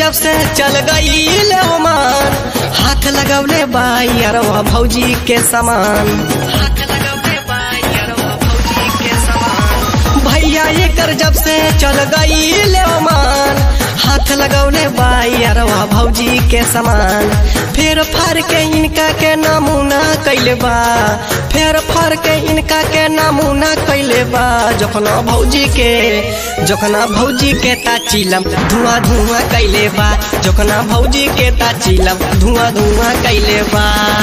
जब से चल गई ओमान हाथ लगौले बाई अरवा भौजी के समान हाथ लगौले बाई अरवा भौजी के समान भैया एकर जब से चल गई ओमान हाथ लगौले बाई अरवा भौजी के समान फेर फार के इनका के नमूना कैले बा फेर फार के इनका के नमूना कैले बा जखना भौजी के जखना भौजी के ताचिलम धुआं धुआं कैले बा जखना भौजी के ताचिलम धुआं धुआं कैले बा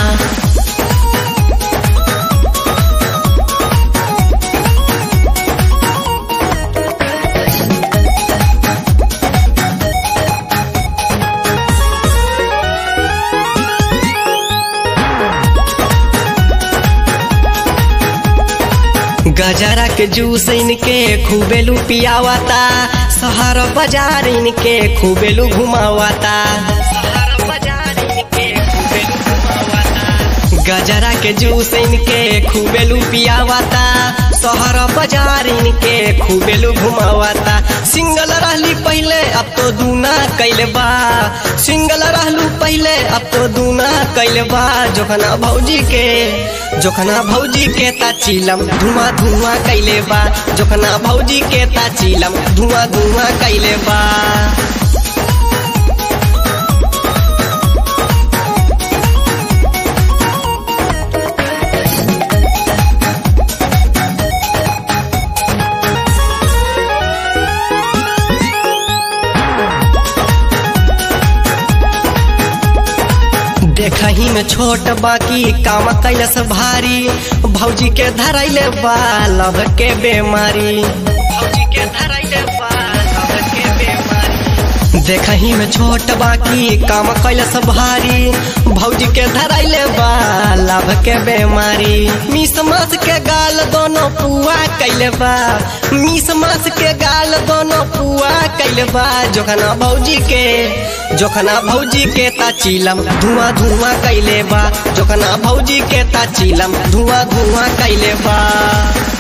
गजरा के जूस इनके खूबेलू पियावाता शहर बाजार इनके खूबेलू घुमावाता गजरा के जूस इनके खूबेलू पियावाता शहर बाजार इनके खूबेलू घुमावाता सिंगल रहली पहले अब तो दूना कैले बा सिंगल रहलू पहले अब तो दूना कैले बा जोखना भौजी के जोखना भौजी के ताचिलम धुआं धुआं कैले बा जोखना भौजी के ताचिलम धुआं धुआं कैले बा देखही में छोट बाकी काम कैलस भारी भौजी के धरैले बा लभ के बेमारी भौजी के धरैले बा लभ के बेमारी देखही में छोट बाकी काम कैलस भारी भौजी के धरैले बा लभ के बेमारी मिस मास के गाल दोनों पुआ कैले बा मिस मास के गाल दोनों पुआ कैले बा जोखना भौजी के जोखना भौजी के ताचिलम धुआं धुआं कैले बा जोखना भौजी के ताचिलम धुआं धुआं कैले बा